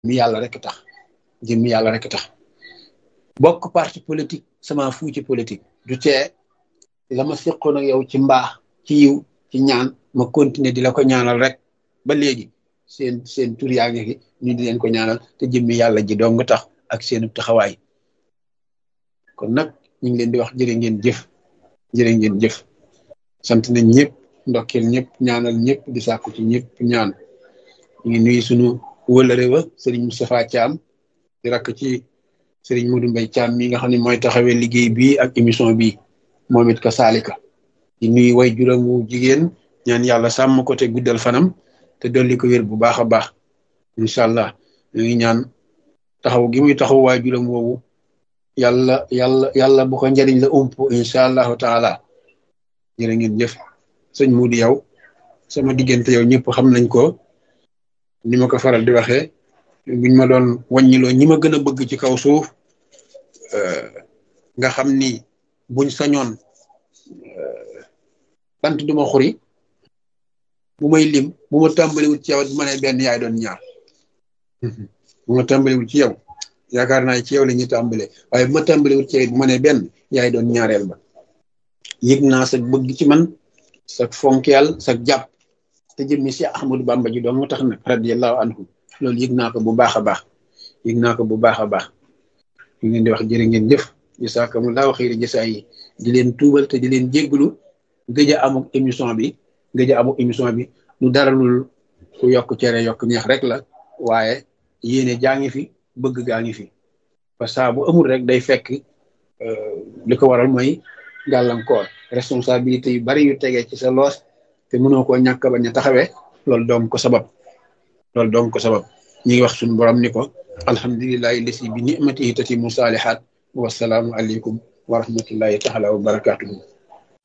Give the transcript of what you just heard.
mi yàlla rek tax jëmmi yàlla rek tax bokk parti politique sama fu ci politique du tee la ma seqoon ak yow ci mbaax ci yiw ci ñaan ma continuer di la ko ñaanal rek ba léegi seen seen tur yaa ngi fi ñu di leen ko ñaanal te jëmmi yàlla ji dong tax ak seenu taxawaay kon nag ñu ngi leen di wax jërë ngeen jëf jërë ngeen jëf sant nañ ñëpp ndokkeel ñëpp ñaanal ñëpp di sàkku ci ñëpp ñaan ñu ngi nuyu sunu wëlëre wa sëriñ Moustapha Thiam di rakk ci sëriñ Modou Mbaye Thiam mi nga xam ne mooy taxawee liggéey bi ak émission bi moom it ka saalika di nuyu way juróom wu jigéen ñaan yàlla sàmm ko te guddal fanam te dolli ko wér bu baax a baax incha allah ñu ngi ñaan taxaw gi muy taxaw waay juróom woowu yàlla yàlla yàlla bu ko njëriñ la ump incha allahu taala jërë ngeen jëf sëñ Modou yow sama diggante yow ñëpp xam nañ ko ni ma ko faral di waxee buñ ma doon wàññiloo ñi ma gën a bëgg ci kaw suuf nga xam ni buñ sañoon bant duma xuri bu may lim bu ma tàmbaliwul ci yow bu ma nee benn yaay doon ñaar bu ma tàmbaliwul ci yow yaakaar naa ci yow la ñuy tàmbale waaye bu ma tàmbaliwul ci yow bu ma nee benn yaay doon ñaareel ba yëg naa sa bëgg ci man sa fonkeel sa jàpp te jëmmi si Ahmadou Bamba ji doon moo tax nag radiyallahu anhu loolu yëg naa ko bu baax a baax yëg naa ko bu baax a baax ñu ngeen di wax jërë ngeen jëf jasaakumullaahu xayri jasaa yi di leen tuubal te di leen jégglu gëj a amuk émission bi gëj a amuk émission bi lu dara lul ku yokk cere yokk ñeex rek la waaye yéene jaa ngi fi bëgg gaa ngi fi parce que bu amul rek day fekk li ko waral mooy gàllankoor responsabilité yu bari yu tegee ci sa loos te mënoo koo ñàkk bañ a taxawee loolu doom ko sabab loolu doom ko sabab ñi ngi wax suñu borom ni ko alhamdulillahi lesi bi nimatihi tatimu saalihaat wasalaamu aleykum wa rahmatullahi taala wa barakatuhu